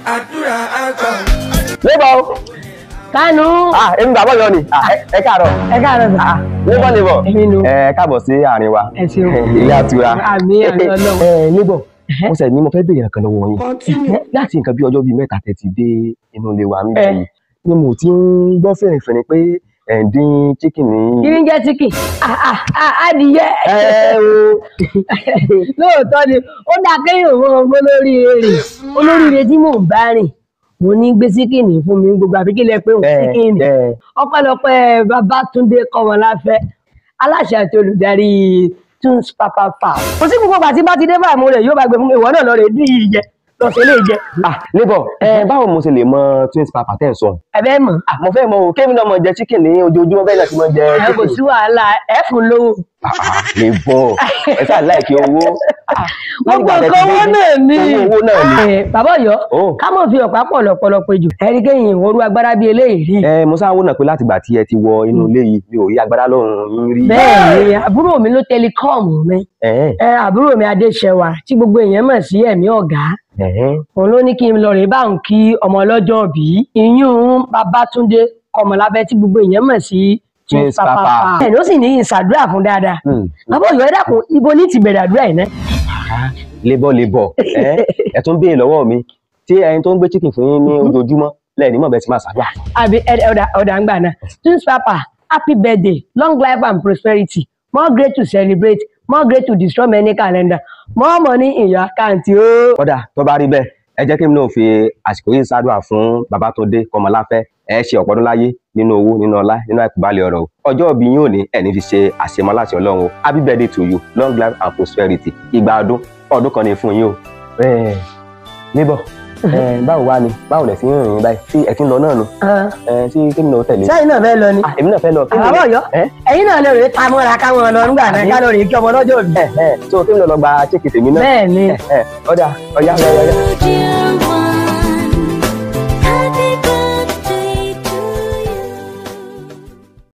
àdúrà àgbà. lébọ̀ o kánú ah èmi bàbá yọ ni ah ẹ- ẹ káàárọ̀ ẹ káàárọ̀ sà lébọ̀ lébọ̀ èmi nu ẹ káàbọ̀ sí àárín wa ẹ ṣeun ilé àtura àmì àmì Ọlọ́run ẹ lébọ̀ mo sẹ̀ ní mo fẹ́ béèrè nǹkan lọ́wọ́ yín Continue. láti nǹkan bí ọjọ́ bíi mẹ́ta tẹ́ ti dé inú ilé wa níbi Ẹ. yìí ni mo ti ń gbọ́ fẹ̀rẹ̀fẹ̀rẹ̀ pé ẹ̀ ń dín chicken ní. kí ni jẹ́ chicken Ah, ah, ah, adìyẹ ẹ o lóòótọ́ ni ó dáa kéèyàn mọ olóríire rè olóríire tí mò ń bá rìn mo ní gbé síkìnì fún mi gbogbo àfi kí lẹ pé òun ẹ síkìnì ẹ ọpẹ́lọpẹ́ Babátúndé Kọ́mọláfẹ́ aláṣẹ àti olùdarí tunes papa farm kò sí gbogbo àti bá ti dé báyìí mo rè yóò bá gbé fún mi ìwọ náà lọ rè dín yìí jẹ lọ sí ilé jẹ ah lébọ̀ ẹ báwo mo ṣe lè mọ twins papa tẹ́ ẹ̀ sọ. ẹbẹ mọ ah mo fẹ́ mọ o kémi náà mọ jẹ chicken ní ojoojúmọ́ bẹ́ẹ̀ náà ti mọ jẹ ẹ kò chicken. sí wàhálà ẹ fún lówó lébọ̀ ẹ sáà láìkí owó. gbogbo nǹkan owó náà ní owó owó náà ni. Eh, bàbá Ọ̀yọ́ Oh. ká mọ̀ fi ọ̀pá pọ̀ lọ́pọ̀lọpọ̀ jù ẹ̀rí kẹ́yìn ìwọ́rú agbára bíi eléyìí rí ẹ mo sáà wò náà pé láti gbà tí ẹ ti wọ inú ilé yìí mi ò rí agbára lọ́rùn yín rí. bẹ́ẹ̀ ni àbúrò mi ló tẹlikọ́ọ̀mù mi Ẹ̀hẹ́n, ẹ àbúrò mi Adéṣẹwà tí gbogbo èèyàn mọ̀ sí ẹ̀mí ọ̀gá ẹ̀hẹ́n. òun ló ní kí n lọ rè bá òun kí ọmọ ọlọ́jọ́ bí iyún Babátúndé Kọ́mọláfẹ́ tí gbogbo èèyàn mọ̀ sí Twins Papa. ẹ̀ ló sì ní ìṣàdúrà fún dáadáa Hmm. bàbá Ọ̀yọ́ ẹ dákun ibo ní ti bẹ̀rẹ̀ àdúrà yìí náà lébọ̀ lébọ̀ ẹ ẹ tún béèrè lọ́wọ́ mi tí ẹni tó ń gbé chicken fún yín ní ojoojúmọ́ lẹ́ẹ̀ni mọ̀ bẹ́ẹ̀ ti máa ṣàdúrà. àbí ẹ- ẹ- ọ̀dà ọ̀dà ń gbà náà twins papa happy birthday long life and prosperity more great to celebrate more great to destroy many calendar more money in your account o. kódà tó bá rí bẹ́ẹ̀ ẹ jẹ́ kí n náà fi àsìkò yìí ṣàdúrà fún Babátúndé Kọ́mọláfẹ́ ẹ ṣe ọ̀pọ̀ ọdún láyé nínú owó nínú ọlá nínú àìkúbálẹ̀ ọ̀rọ̀ o ọjọ́ òbí yín ò ní ẹni fi ṣe àṣemọ́ láti ọlọ́run o happy birthday to you long life and prosperity ìgbà ọdún ọdún kan ní fún yín o. ẹ níbọ̀ ẹ báwo wá ni báwo lẹ̀ sí ń rìn báyìí tí ẹ ti ń lọ náà nu ẹ tí kí n náà tẹ̀lé. sẹ́yìn náà fẹ́ lọ ni Ah, èmi náà fẹ́ lọ. kí ni- àbábọ̀ Ọ̀yọ́ ẹ ẹ̀yin náà lè rèé ta mọ́ra káwọn lọ nígbà náà ká lọ rèé kí ọmọ lọ́jọ́ òbí. ẹ ẹ tó kí n lọ lọ gba chékì tèmi náà. bẹ́ẹ̀ ni ẹ ẹ ọ̀dà ọ̀yá ọ̀yá ọ̀yá. Dear